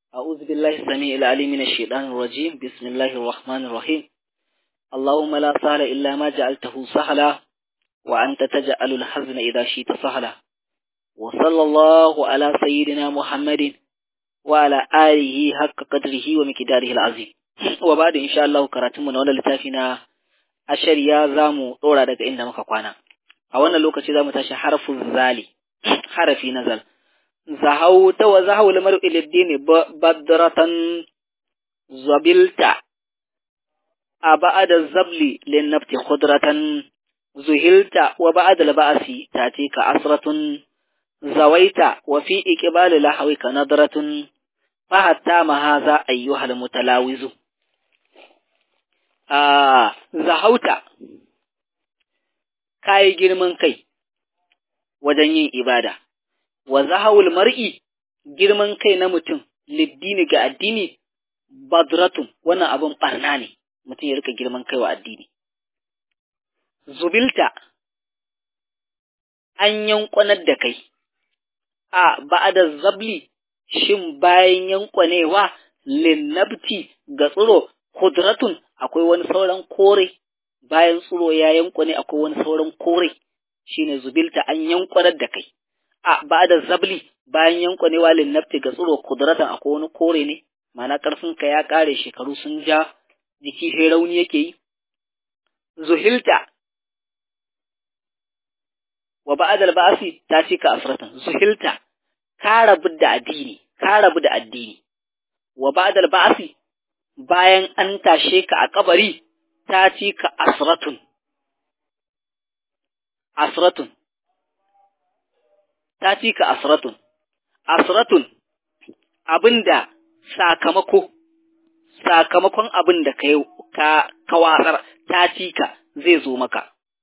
أعوذ بالله السميع العليم من الشيطان الرجيم بسم الله الرحمن الرحيم اللهم لا سهل إلا ما جعلته سهلا وأنت تجعل الحزن إذا شئت سهلا وصلى الله على سيدنا محمد وعلى آله حق قدره ومقداره العظيم وبعد إن شاء الله كراتم نولا لتافنا أشر يا زامو طورا دك إن مكا قوانا أولا لوكا زامو تاشي حرف الزالي حرفي نزل زهوت وزهو المرء للدين بدرة زبلت أبعد الزبل للنبت خضرة زهلت وبعد البأس تأتيك عصرة زويت وفي إقبال لحوك نظرة فحتى ما هذا أيها المتلاوز آه زهوت كاي girman kai wajen yin ibada wa zahawul mar'i girman kai na mutum liddini ga addini badratun wannan abin barna ne mutum ya rika girman kai wa addini zubilta an yankwanar da kai a ba'ada zabli shin bayan yankwanewa linnabti ga tsiro kudratun akwai wani sauran kore bayan tsiro ya yankwane akwai wani sauran kore shine zubilta an yankwanar da kai a ba da zabli bayan yankwanewa linnafti ga tsiro kudratan akwai wani kore ne mana ƙarfinka ya ƙare shekaru sun ja jiki sai rauni yake yi zuhilta wa ba'adal ba'asi ta ci ka asratan zuhilta ka rabu da addini ka rabu da addini wa ba'adal ba'asi bayan an tashe ka a kabari ta ci ka asratun asratun ta ci ka asratun, asratun abinda sakamako, sakamakon abin da ka kawatsar ta ci ka zai zo maka.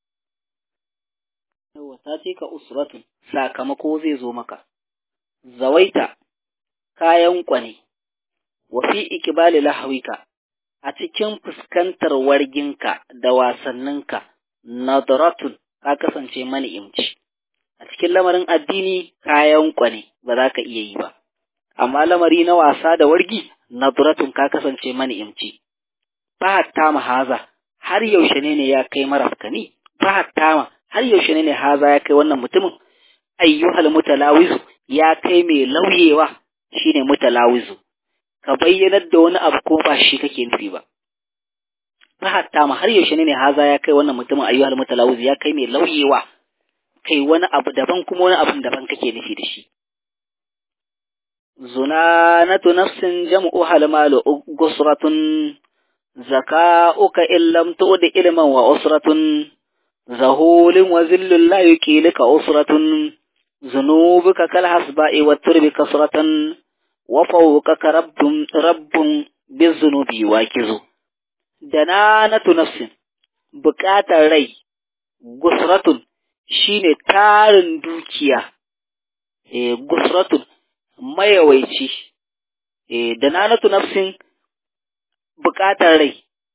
Yawa ta ci ka usratun, sakamako zai zo maka. Zawaita kayan kwane, wafi ikibali lahawika a cikin fuskantar warginka da wasanninka, nadratun ka kasance mani'imci. a cikin lamarin addini kayan kwane ba za ka iya yi ba, amma lamari na wasa da wargi naduratun ka kasance mani'imci. Fahatta ma haza har yaushe ne ne ya kai marafkani, fahatta ma har yaushe ne ne haza ya kai wannan mutumin, ayyuhal mutalawizu ya kai mai lauyewa shine mutalawizu, ka bayyanar da wani abu ko ba shi kake nufi ba. Fahatta ma har yaushe ne ne haza ya kai wannan mutumin ayyuhal mutalawizu ya kai mai lauyewa. kai wani abu daban kuma wani abun daban kake nufi da shi. Zunanatu nafsin jam'u halmalu gusratun zaka'uka illam tu'di ilman wa usratun zahulin wa zillun la yuqilika usratun zunubuka kal hasba'i wa turbi kasratan wa fawqaka rabbun rabbun bizunubi wakizu dananatu nafsin buƙatar rai gusratun shine tarin dukiya e gusratun mayawaici e da nanatu nafsin bukatar rai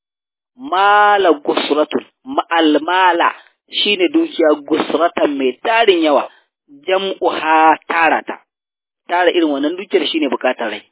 mala gusratun ma'almala shine dukiya gusratan mai tarin yawa jam'uha tarata tara irin wannan dukiyar shine bukatar rai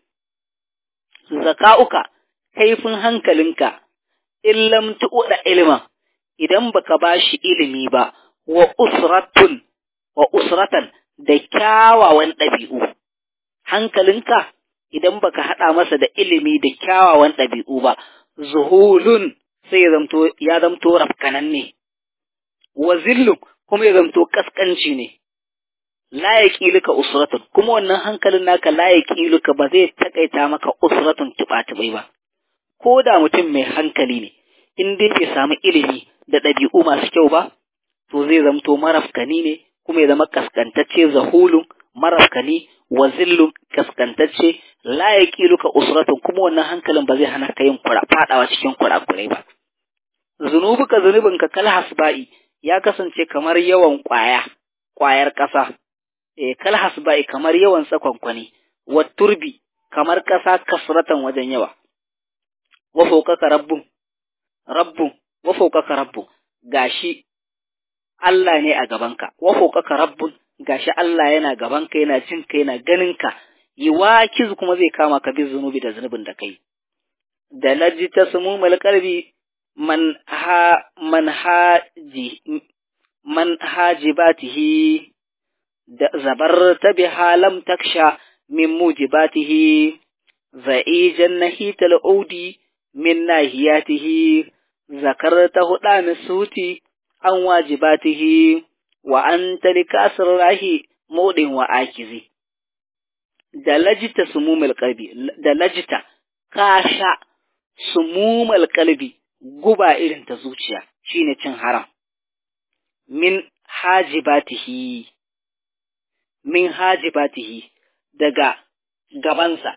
zaka'uka kaifin hankalinka illam tu'da ilma idan baka bashi ilimi ba wa usratun wa usratan da kyawawan ɗabi'u hankalinka idan baka haɗa masa da ilimi da kyawawan ɗabi'u ba zuhulun sai ya zamto ya zamto rafkananne wa zillun kuma ya zamto kaskanci ne la yaqiluka usratun kuma wannan hankalin naka la yaqiluka ba zai takaita maka usratun tuba-tubai ba ko da mutum mai hankali ne in dai bai samu ilimi da ɗabi'u masu kyau ba to zai zamto marafkani ne kuma ya zama kaskantacce zahulun marafkani wa zillun kaskantacce la yaqiluka usratun kuma wannan hankalin ba zai hana ka yin kura fadawa cikin kurakurai ba zunubuka zunubinka kal hasba'i ya kasance kamar yawan kwaya kwayar ƙasa eh kal hasba'i kamar yawan tsakonkwani wa turbi kamar ƙasa kasratan wajen yawa wa fawqaka rabbun rabbun wa fawqaka rabbun gashi Allah ne a gabanka, wa fokaka rabbun gashi Allah yana gabanka yana jin ka yana ganin ka yiwakiz kuma zai kama ka bi zunubi da zunubin da kai da laji ta sumumul qalbi man ha man haji man hajibatihi da zabarta biha lam taksha min mujibatihi za'ijan nahital udi min nahiyatihi zakarta huda misuti an wajibatihi wa anta likasir rahi mudin wa akizi da lajita sumumul qalbi da lajita ka sha sumumul qalbi guba irin ta zuciya shine cin haram min hajibatihi min hajibatihi daga gabansa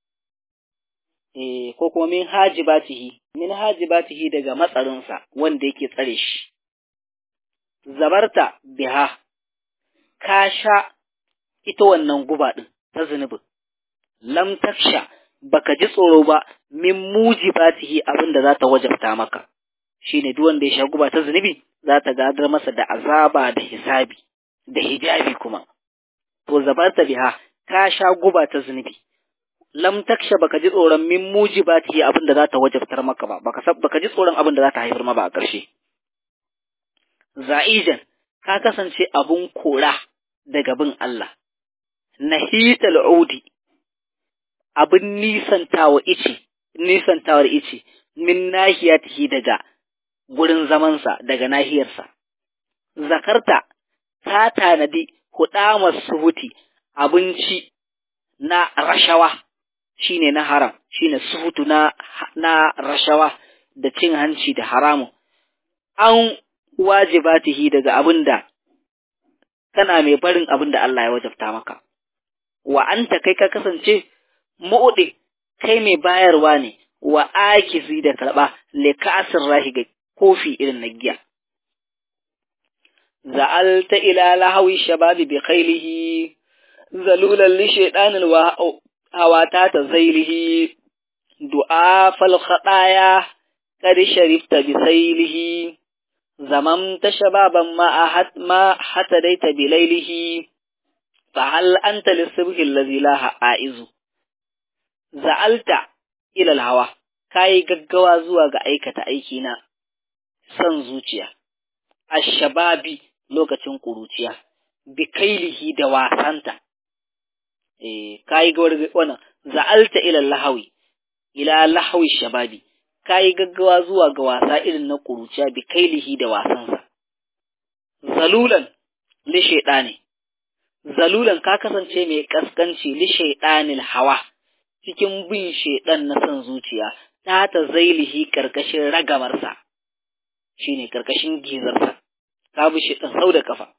eh ko kuma min hajibatihi min hajibatihi daga matsarinsa wanda yake tsare shi zabarta biha ka sha ita wannan guba din ta zunubin lam taksha baka ji tsoro ba min mujibatihi abin da za ta wajabta maka shine duk wanda ya sha guba ta zunubi za ta gadar masa da azaba da hisabi da hijabi kuma to zabarta biha ka sha guba ta zunubi lam taksha baka ji tsoron min mujibatihi abin da za ta wajabtar maka ba baka baka ji tsoron abin da za ta haifar ma ba a ƙarshe za'ijan ka kasance abun kora daga bin Allah nahital udi abin nisantawa ice nisantawar ice min nahiyatihi daga gurin zamansa daga nahiyarsa zakarta ta tanadi hudamar suhuti abinci na rashawa shine na haram shine suhutu na na rashawa da cin hanci da haramun an wajibatihi daga abinda kana mai barin abin da Allah ya wajabta maka wa anta kai ka kasance mu'udi kai mai bayarwa ne wa akizi da karba le kasir rahi ga kofi irin na giya za'alta ila lahawi shababi bi khailihi zalulan li shaytanil wa hawata ta zailihi du'a fal khadaya qad sharifta bi sailihi زممت شبابا ما أحد ما حتديت بليله فهل أنت للصبح الذي لا عائز زعلت إلى الهوى كاي gaggawa zuwa ga aikata aikina son zuciya ashababi lokacin kuruciya bikailihi da wasanta eh kai ga wannan za'alta ila lahawi ila lahawi shababi ka yi gaggawa zuwa ga wasa irin na ƙuruciya bi kailihi da wasansa. Zalulan li shaiɗani, zalulan ka kasance mai ƙasƙanci li shaiɗanil hawa cikin bin shaiɗan na son zuciya ta ta zailihi ƙarƙashin ragamarsa, shi ne ƙarƙashin gizarsa, ka bi shaiɗan sau da kafa.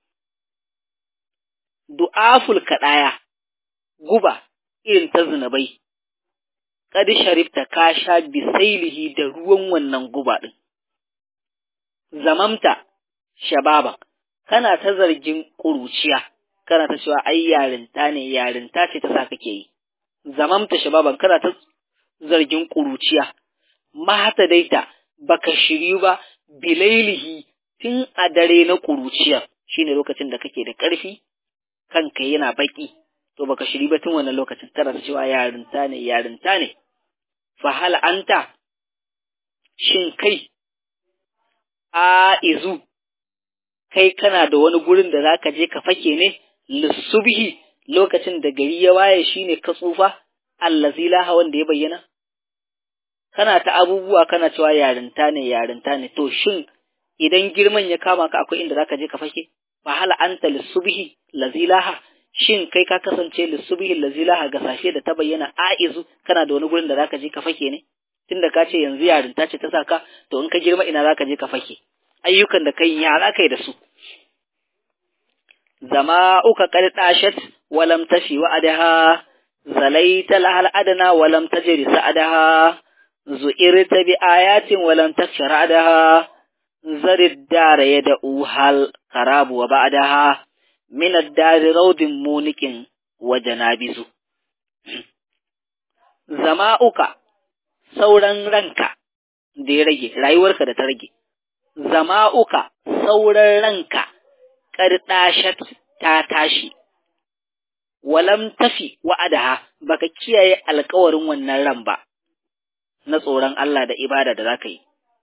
Du'aful kaɗaya, guba irin ta zinabai, kad sharifta ka sha bisailihi da ruwan wannan guba ɗin. Zamamta shababa, kana ta zargin ƙuruciya, kana ta cewa ai yarinta ne, yarinta ce ta sa kake yi. Zamamta shababan kana ta zargin ƙuruciya, mahata daita baka shiryu ba bilailihi tun a dare na ƙuruciya shine lokacin da kake da ƙarfi, kanka yana baƙi. to baka shiri ba tun wannan lokacin tana cewa yarinta ne yarinta ne fa hal anta shin kai a izu kai kana da wani gurin da zaka je ka fake ne lissubhi lokacin da gari ya waye shine ka tsufa allazi laha wanda ya bayyana kana ta abubuwa kana cewa yarinta ne yarinta ne to shin idan girman ya kama ka akwai inda zaka je ka fake fa hal anta lissubhi lazilaha shin kai ka kasance lissubihin lazilaha ga sashe da ta bayyana aizu kana da wani gurin da zaka je ka fake ne tunda ka ce yanzu yarinta ce ta saka to in ka girma ina zaka je ka fake ayyukan da kai ya za kai da su zama uka qad dashat wa lam tafi wa adaha zalaita lahal adana wa lam tajri sa'adaha zu'irta bi ayatin wa lam takshara adaha zarid dara yad'u hal qarabu wa ba'daha min ad-dari raudin munikin wa janabizu zama'uka sauran ranka da ya rage rayuwarka da ta rage zama'uka sauran ranka ƙardashat ta tashi walam tafi wa'adaha baka kiyaye alkawarin wannan ran ba na tsoron Allah da ibada da zaka yi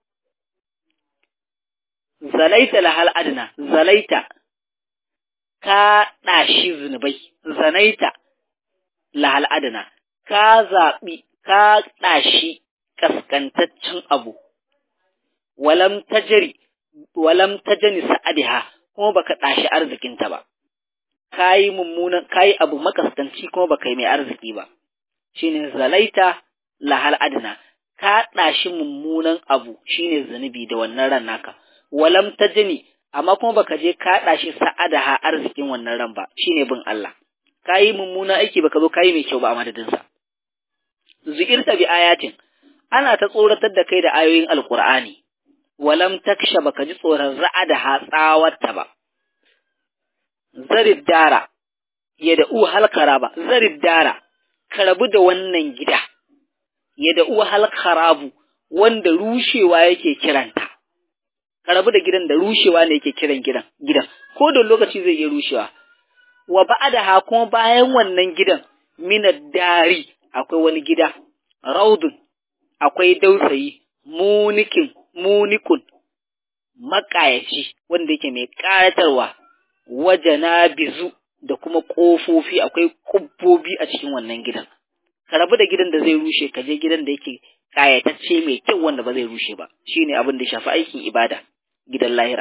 zalaita lahal adna zalaita ka ɗashi zunubai zanaita lahal adna ka zaɓi ka ɗashi kaskantaccen abu walam tajri walam tajani sa'adiha kuma baka ɗashi arzikinta ba kayi mummunan kayi abu makaskanci kuma baka yi mai arziki ba shine zalaita lahal adna ka ɗashi mummunan abu shine zunubi da wannan ran naka walam tajani amma kuma baka je ka ɗashi sa'adaha arzikin wannan ran ba shine bin Allah kayi mummunan aiki baka zo kayi mai kyau ba a madadin sa zuirta bi ayatin ana ta tsoratar da kai da ayoyin alqur'ani walam taksha baka ji tsoron ra'adaha tsawarta ba zarid dara ya da u halkara ba zarid dara ka rabu da wannan gida ya da u halkarabu wanda rushewa yake kiranta ka rabu da gidan da rushewa ne yake kiran gidan gidan ko da lokaci zai iya rushewa wa ba'daha kuma bayan wannan gidan minad dari akwai wani gida raudun akwai dausayi munikin munikun makayaci wanda yake mai ƙayatarwa wajana bizu da kuma ƙofofi akwai ƙubbobi a cikin wannan gidan ka rabu da gidan da zai rushe ka je gidan da yake ƙayatacce mai kyau wanda ba zai rushe ba shine abin da shafi aikin ibada gidan lahira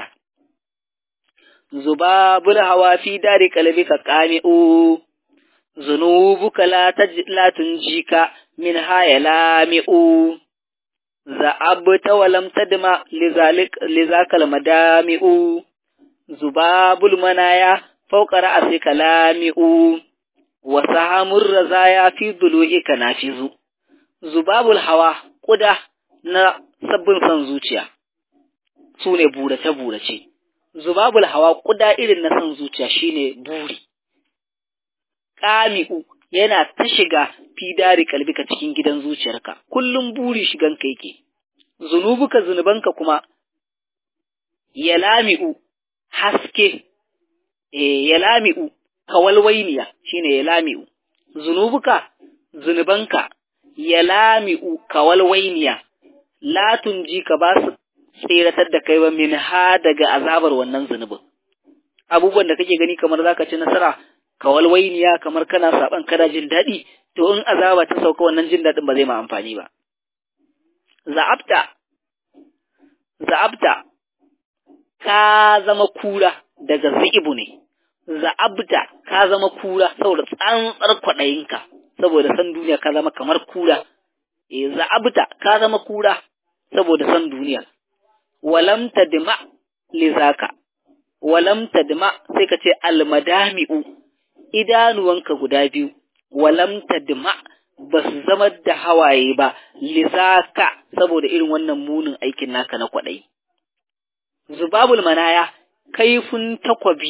zubabul hawa fi dari qalbika qami'u zunubuka la la tunjika min haya lami'u za'abta wa lam tadma lizalik lizakal madami'u zubabul manaya fawqa ra'sika lami'u wa sahamur razaya fi dulu'ika nafizu zubabul hawa kuda na sabbin san zuciya sune burace burace zubabul hawa kuda irin na san zuciya shine buri qami'u yana ta shiga fidari kalbika cikin gidan zuciyarka kullum buri shiganka yake zunubuka zunubanka kuma yalami'u haske eh yalami'u kawalwainiya shine yalami'u zunubuka zunubanka yalami'u kawalwainiya la tunji ka ba su tseratar da kai ba min ha daga azabar wannan zunubin abubuwan da kake gani kamar zaka ci nasara kawalwainiya kamar kana saban kana jin daɗi to in azaba ta sauka wannan jin daɗin ba zai ma amfani ba za'abta za'abta ka zama kura daga zi'ibu ne za'abta ka zama kura saboda tsantsar kwaɗayinka saboda san duniya ka zama kamar kura e za'abta ka zama kura saboda san duniya walam tadma lizaka walam tadma sai ka ce almadami'u idanuwanka guda biyu walam tadma ba su zama da hawaye ba lizaka saboda irin wannan munin aikin naka na kwaɗayi zubabul manaya kaifin takwabi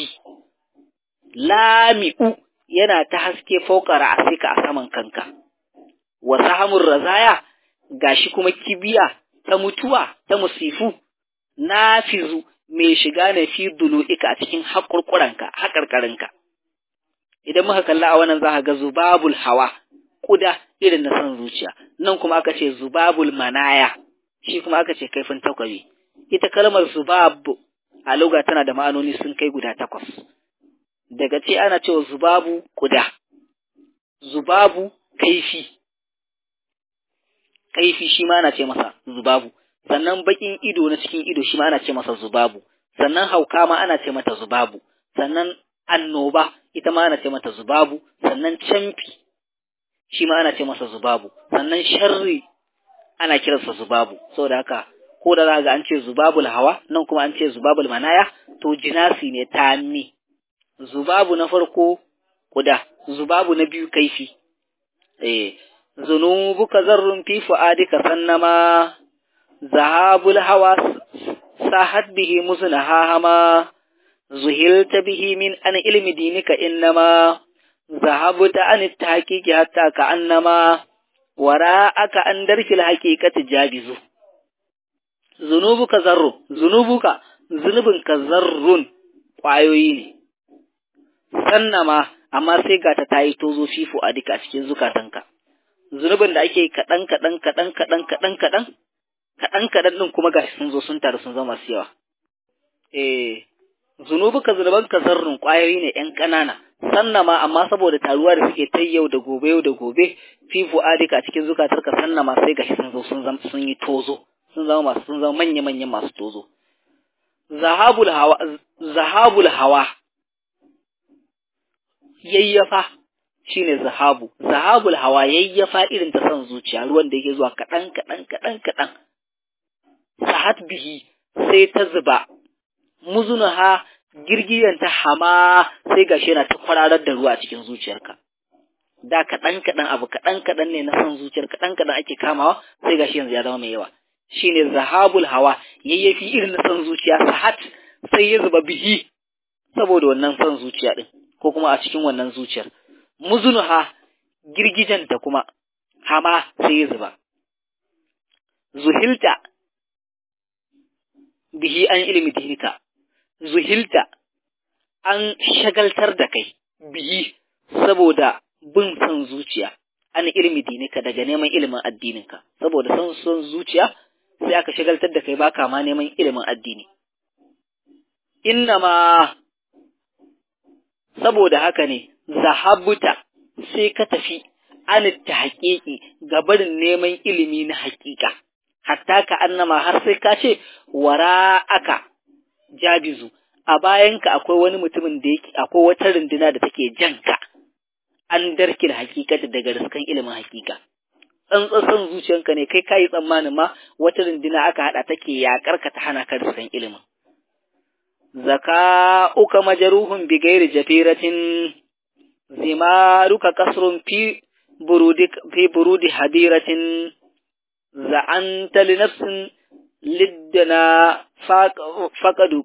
lami'u yana ta haske faukara a sika a saman kanka wa sahamun razaya gashi kuma kibiya ta mutuwa ta musifu nafizu mai shiga ne fi dulu'ika a cikin haƙurƙuranka haƙarƙarinka idan muka kalla a wannan za ka ga zubabul hawa kuda irin na son zuciya nan kuma aka ce zubabul manaya shi kuma aka ce kaifin takwabi ita kalmar zubab a luga tana da ma'anoni sun kai guda takwas daga ce ana cewa zubabu kuda zubabu kaifi kaifi shi ma ana ce masa zubabu sannan bakin ido na cikin ido shi ma ana ce masa zubabu sannan hauka ma ana ce mata zubabu sannan annoba ita ma ana ce mata zubabu sannan camfi shi ma ana ce masa zubabu sannan sharri ana kiransa zubabu saboda haka ko da za ga an ce zubabul hawa nan kuma an ce zubabul manaya to jinasi ne tammi zubabu na farko kuda zubabu na biyu kaifi eh zunubuka zarrun fi fu'adika sannama zahabul hawa sahat bihi muznahama zuhilta bihi min an ilmi dinika innama zahabta an tahqiqi hatta ka annama wara'aka an darkil haqiqati jabizu zunubuka zarru zunubuka zunubinka zarrun ƙwayoyi ne sannama amma sai ga ta tayi tozo fifo a duka cikin zukatanka zunubin da ake kaɗan kaɗan kaɗan kaɗan kaɗan kaɗan kaɗan kaɗan ɗin kuma gashi sun zo sun taru sun zama masu yawa eh zunubuka zunubanka zarrun ƙwayoyi ne ƴan ƙanana sannama amma saboda taruwa da suke ta yau da gobe yau da gobe fi fu'adika cikin zukatarka sannama sai gashi sun zo sun zama sun yi tozo sun zama masu sun zama manya manyan masu tozo zahabul hawa zahabul hawa yayyafa shine zahabu zahabul hawa yayyafa irin ta son zuciya ruwan da yake zuwa kaɗan kaɗan kaɗan kaɗan sahat bihi sai ta zuba muzunaha girgiyanta hama sai gashi yana ta kwararar da ruwa a cikin zuciyarka da kaɗan kaɗan abu kaɗan kaɗan ne na son zuciyar kaɗan kaɗan ake kamawa sai gashi yanzu ya zama mai yawa shine zahabul hawa yayyafi irin na son zuciya sahat sai ya zuba bihi saboda wannan son zuciya din ko kuma a cikin wannan zuciyar muzunuha girgijanta kuma hama sai ya zuba zuhilta bihi an ilimi dinika zuhilta an shagaltar da kai bihi saboda bin son zuciya an ilimi dinika daga neman ilimin addininka saboda son son zuciya sai aka shagaltar da kai baka ma neman ilimin addini ma saboda haka ne zahabuta sai ka tafi an ta haƙiƙi ga barin neman ilimi na haƙiƙa hatta ka annama har sai ka ce wara aka jabizu a bayanka akwai wani mutumin da yake akwai wata runduna da take janka an darkil hakikata daga riskan ilimin hakika tsantsan zuciyanka ne kai kayi tsammanin ma wata runduna aka hada take yakar ka ta hana ka riskan ilimin zaka uka majaruhun bi gairi jafiratin zimaruka kasrun fi burudi fi burudi hadiratin za'anta li nafsin liddana faqadu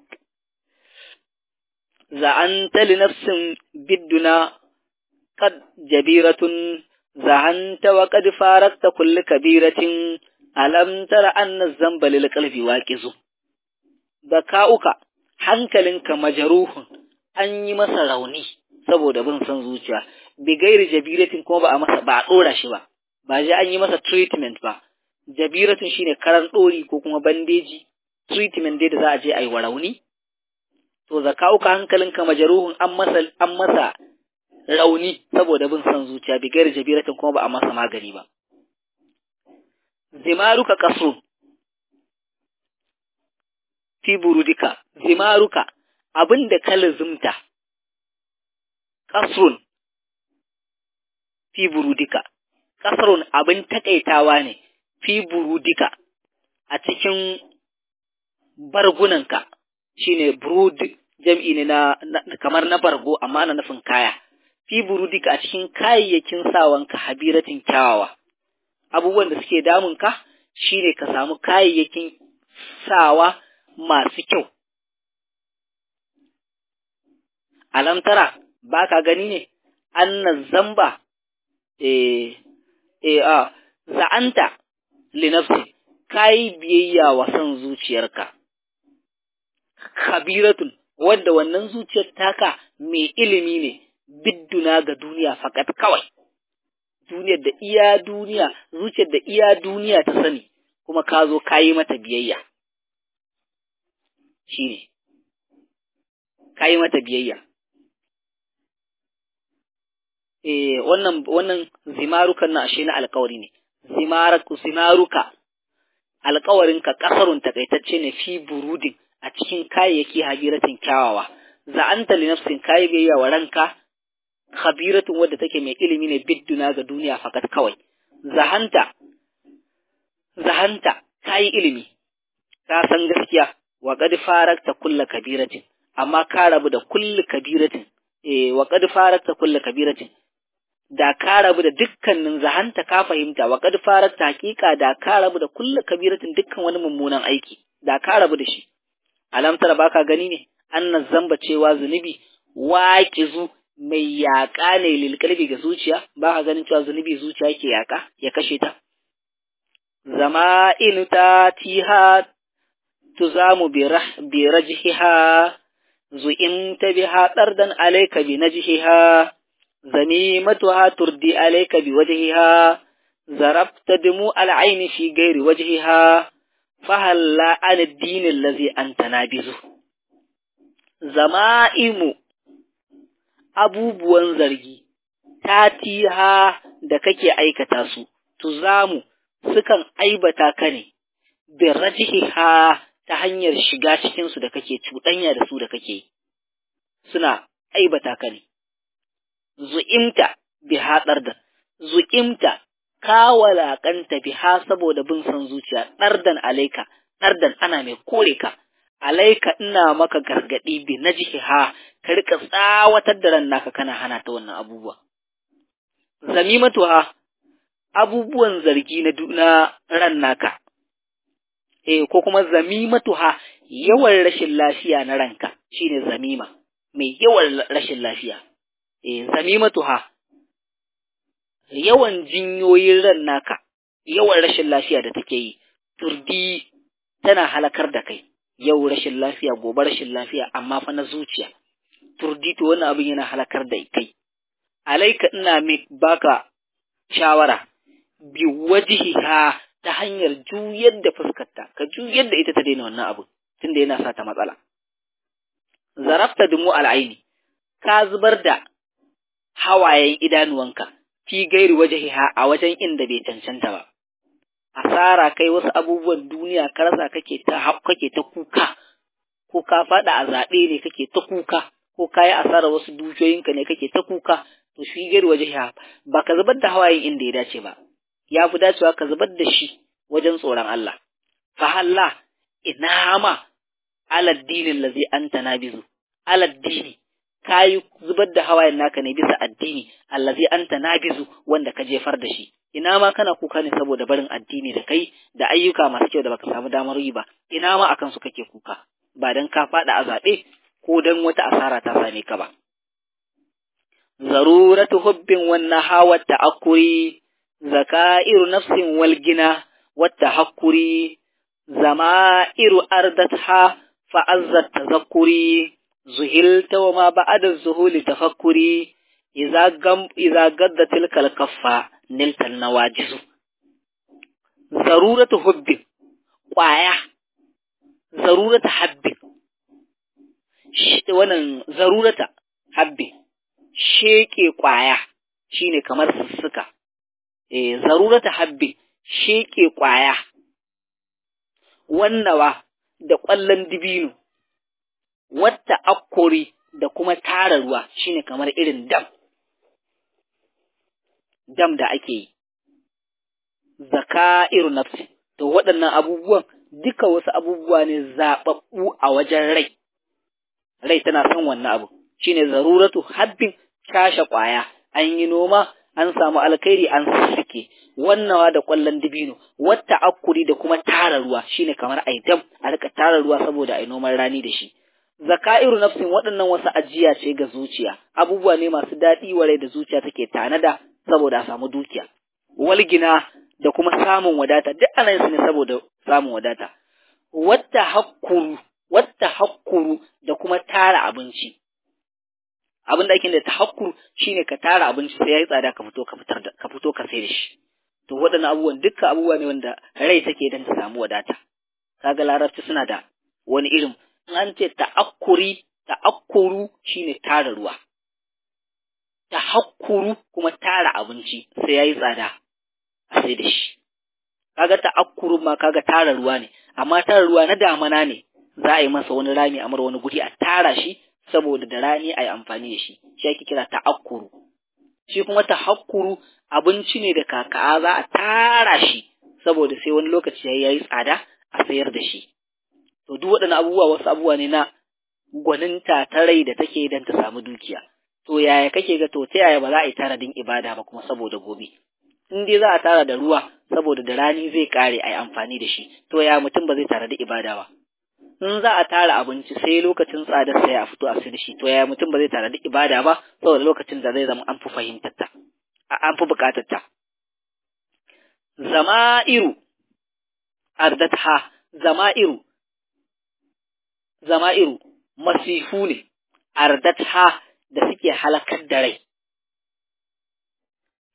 za'anta li nafsin bidduna qad jabiratun zahanta wa qad farakta kulli kabiratin alam tara anna zamba lil qalbi waqizu bakauka hankalinka majaruhun an yi masa rauni saboda bin son zuciya bi gairi jabiratin kuma ba a masa ba a dora shi ba ba ji an yi masa treatment ba jabiratun shine karan dori ko kuma bandeji treatment dai da za a je a yi wa rauni to zakauka hankalinka majaruhun an masa an masa rauni saboda bin son zuciya bi gairi jabiratin kuma ba a masa magani ba zimaruka kasu fi burudika zimaruka abinda ka lazumta kasrun fi burudika kasrun abin takaitawa ne fi burudika a cikin bargunanka shine burud jam'i ne na, kamar na bargo amma na nufin kaya fi burudika a cikin kayayyakin sawanka habiratin kyawawa abubuwan da suke damunka shine ka samu kayayyakin sawa masu kyau alamtara ba ka gani ne annan zamba eh eh a za'anta linafsi kayi biyayya wa son zuciyarka kabiratun wadda wannan zuciyar taka mai ilimi ne bidduna ga duniya fakat kawai duniyar da iya duniya zuciyar da iya duniya ta sani kuma ka zo kayi mata biyayya shine kayi mata biyayya eh wannan wannan zimarukan na ashe na alƙawari ne zimaruka zimaruka alƙawarinka ƙasarun takaitacce ne fi burudin a cikin kayayyaki habiratin kyawawa za'anta li nafsin kayi biyayya wa ranka khabiratun wadda take mai ilimi ne bidduna ga duniya fakat kawai zahanta zahanta kayi ilimi ka san gaskiya wa qad farakta kullu kabiratin amma ka rabu da kullu kabiratin eh wa qad farakta kullu kabiratin da ka rabu da dukkanin zahanta ka fahimta wa qad farakta hakika da ka rabu da kullu kabiratin dukkan wani mummunan aiki da ka rabu da shi alam tara baka gani ne annan zamba cewa zunubi waqizu mai yaƙa ne lilkalbi ga zuciya ba ka ganin cewa zunubi zuciya yake yaƙa ya kashe ta zama in ta tiha tuzamu bi rajhiha zu'in ta biha ɗardan alaika bi najhiha zamimatuha turdi alayka biwajhiha zarafta dumu al'aini fi ghairi wajhiha fahalla an ad-din allazi anta nabizu zama'imu abubuwan zargi tatiha da kake aikata su tuzamu sukan aibata ka ne bi rajhiha ta hanyar shiga cikin su da kake cuɗanya da su da kake suna aibata ka ne zu'imta bi hadar da zu'imta ka walakanta biha saboda bin son zuciya ɗardan alaika ɗardan ana mai kore ka alaika ina maka gargaɗi bi najhiha ka rika tsawatar da ran naka kana hana ta wannan abubuwa zamimatuha abubuwan zargi na na ran naka eh ko kuma zamimatuha yawan rashin lafiya na ranka shine zamima mai yawan rashin lafiya eh zamimatuha yawan jinyoyin ran naka yawan rashin lafiya da take yi turdi tana halakar da kai yau rashin lafiya gobe rashin lafiya amma fa na zuciya turdi to wannan abin yana halakar da kai alaika ina mai baka shawara bi wajihiha ta hanyar juyar da fuskarta ka juyar da ita ta daina wannan abu tunda yana sa ta matsala zarafta dumu al'aini ka zubar da hawayen idanuwanka fi gairi wajihiha a wajen inda bai cancanta ba asara kai wasu abubuwan duniya ka rasa kake ta kake ta kuka ko ka faɗa a zaɓe ne kake ta kuka ko ka yi asara wasu dukiyoyinka ne kake ta kuka to shi gari waje ya ba ka zubar da hawayen inda ya dace ba ya fi dacewa ka zubar da shi wajen tsoron Allah fa halla ina ma aladdinin lazi anta nabizu aladdini ka yi zubar da hawayen naka ne bisa addini allazi anta nabizu wanda ka jefar da shi ina ma kana kuka ne saboda barin addini da kai da ayyuka masu kyau da baka samu damar yi ba ina ma akan su kake kuka ba dan ka faɗa a zaɓe ko dan wata asara ta same ka ba zaruratu hubbin wannan hawa ta'akkuri zakairu nafsin wal gina wata hakkuri zama'iru ardatha fa'azzat tazakkuri zuhilta wa ma ba'ada zuhuli tafakkuri idza gam idza gadda tilkal kaffa niltal nawajisu zaruratu hubbin kwaya zarurata habbin wannan zarurata habbin sheke kwaya shine kamar sussuka eh zarurata habbi sheke kwaya wannawa da ƙwallon dibino wata akkori da kuma tara ruwa shine kamar irin dam dam da ake yi zaka'iru nafsi to waɗannan abubuwan duka wasu abubuwa ne zaɓaɓɓu a wajen rai rai tana son wannan abu shine zaruratu habbin kashe ƙwaya an yi noma an samu alkhairi an sussuke wannawa da ƙwallon dibino wata akuri da kuma tara ruwa shine kamar aitam a rika tara ruwa saboda ai noman rani da shi zakairu nafsin waɗannan wasu ajiya ce ga zuciya abubuwa ne masu daɗi warai da zuciya take tanada saboda a samu dukiya walgina da kuma samun wadata duk ana yin su ne saboda samun wadata wata hakkuru wata hakkuru da kuma tara abinci abin da ake da tahakkur shine ka tara abinci sai yayi tsada ka fito ka fitar da ka fito ka sai da shi to waɗannan abubuwan dukkan abubuwa ne wanda rai take dan ta samu wadata kaga larabci suna da wani irin an ce ta'akkuri ta'akkuru shine tara ruwa tahakkuru kuma tara abinci sai yayi tsada a sai da shi kaga ta'akkuru ma kaga tara ruwa ne amma tara ruwa na damana ne za a yi masa wani rami a wani guri a tara shi saboda da rani a yi amfani da shi shi ake kira ta'akkuru shi kuma tahakkuru abinci ne da kaka za a tara shi saboda sai wani lokaci ya yi tsada a sayar da shi to duk waɗannan abubuwa wasu abubuwa ne na gwaninta ta rai da take don ta samu dukiya to yaya kake ga to ta yaya ba za a yi taradin ibada ba kuma saboda gobe in dai za a tara da ruwa saboda da rani zai kare a yi amfani da shi to ya mutum ba zai tara da ibada ba in za a tara abinci sai lokacin tsadar sai a fito a sai da shi to ya mutum ba zai tara da ibada ba saboda lokacin da zai zama an fi fahimtar ta an fi bukatar ta zama'iru ardatha zama'iru zama'iru masifu ne ardatha da suke halakar da rai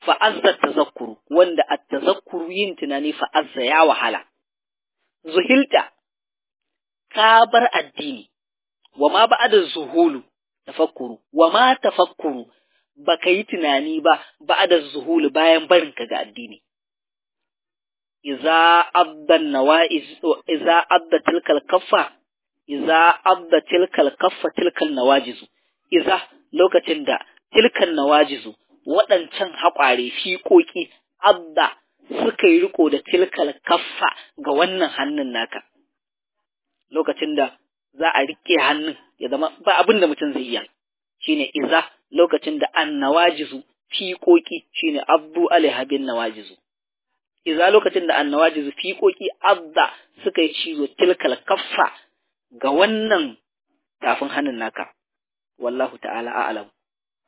fa'azza tazakkuru wanda a tazakkuru yin tunani fa'azza ya wahala zuhilta ka bar addini wa ma ba'da zuhulu tafakkuru wa ma tafakkuru baka yi tunani ba ba'da zuhulu bayan barin ka ga addini iza abda nawaiz iza abda tilkal kaffa iza abda tilkal kaffa tilkal nawajizu iza lokacin da tilkal nawajizu waɗancan haƙware fiƙoƙi abda suka yi riko da tilkal kaffa ga wannan hannun naka lokacin da za a riƙe hannun ya zama ba abin da mutum zai iya shine iza lokacin da an nawajizu fiƙoƙi shine abdu alaiha bin nawajizu iza lokacin da an nawajizu fiƙoƙi abda suka yi cizo tilkal kaffa ga wannan tafin hannun naka wallahu ta'ala a'lam